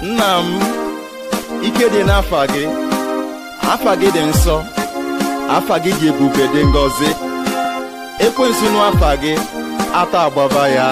nna m ike dị n'afa gị afa gị dị nsọ afa gị dị ebube dị ngọzi ekwensu n'afa gị ata agbaba ya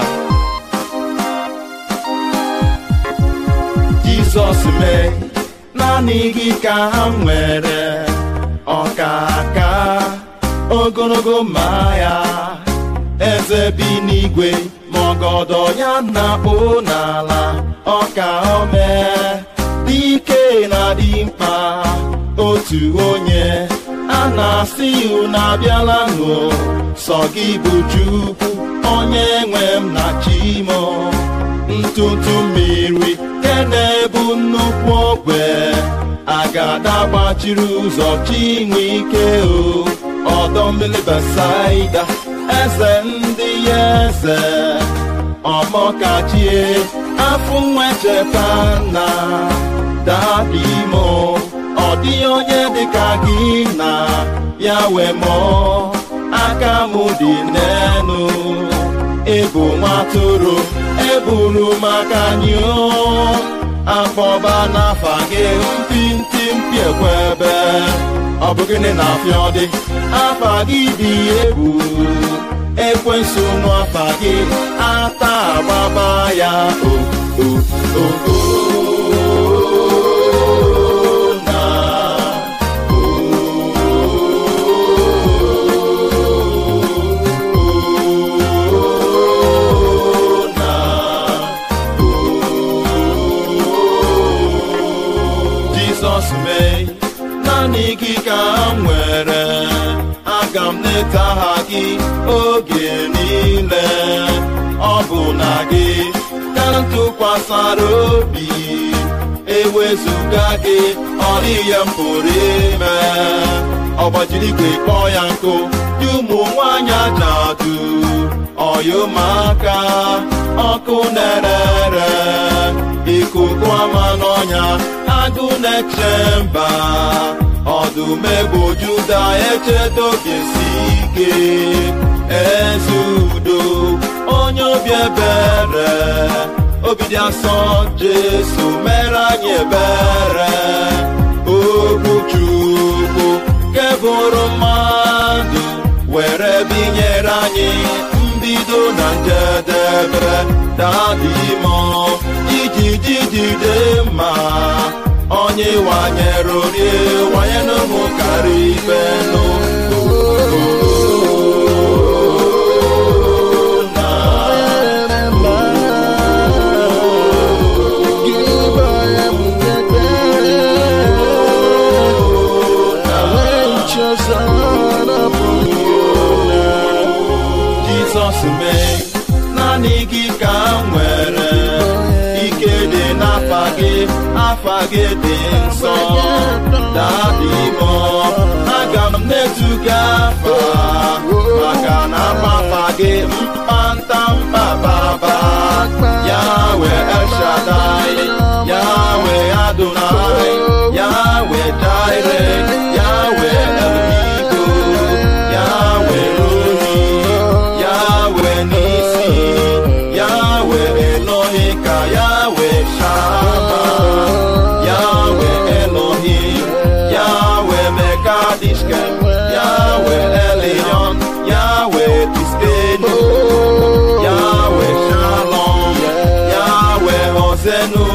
jizọs mee naanị gị ka ha nwere ọkaka ogologo ma ya eze bi n'igwe ma ọgọdọ ya na-akpụ n'ala ọka ome dike na dị mkpa otu onye a na-asị unu abịala nụ sọ gị bụ chukwu onye nwe m na chimo ntụtụ mmiri ke na-ebu nnukwu ogbe agada gbachiri ụzọ chinwe ike o ọdọ mmiri besaida eze ndị ya eze ọmọkachie afọ nwecheta na dadimo ọ dịghị onye dịka gị na ya wee mụọ aka m dị n'enu ịbụ nwatụrụ eburu maka anyị akpọba n'afa gị mpi ntị mpi ekwebe ọ bụ gịnị na afịa dị afa gị dị egwu ekwensu n'afa gị ata agbaba ya o o o o na o na Jizọs mee naanị gị ka m nwere aga m neta ha gị oge niile ọ bụ na gị ka m tụkwasara obi ewezụga gị ọ dịghị m pụrụ ime ọ gbajiri igwe kpọọ ya nkụ dị ụmụ nwanyị ajadu ọyụmaka ọkụ na-ere ikuku ama n'ọnya agụ na-eche mba ọdụm egbo juda echedo ga-esi ike eze udo onye obi ebere obi dị asọ jesu mere anyị ebere okwu chukwu kebụrụ mmadụ were binyere anyị mbido na njedebe dadimo ijiji jide mma onye wanyere orie wanye n'ụmụ karịa ibe Jizọs mee naanị gị ka m nwere ike dị n'afa gị afa gị dị nsọ dadị mọ aga m na-etu gị afa maka na afafa gị mkpanta mkpababa ya wee eshadai ya wee adonai ya wee jaire ya wee eluigwe ya wee roni Yahweh Nisi, Yahweh Elohika, Yahweh Shama, Yahweh Elohim, Yahweh Mekadishkem, Yahweh Elion, Yahweh Tiskenu, Yahweh Shalom, Yahweh Hosenu,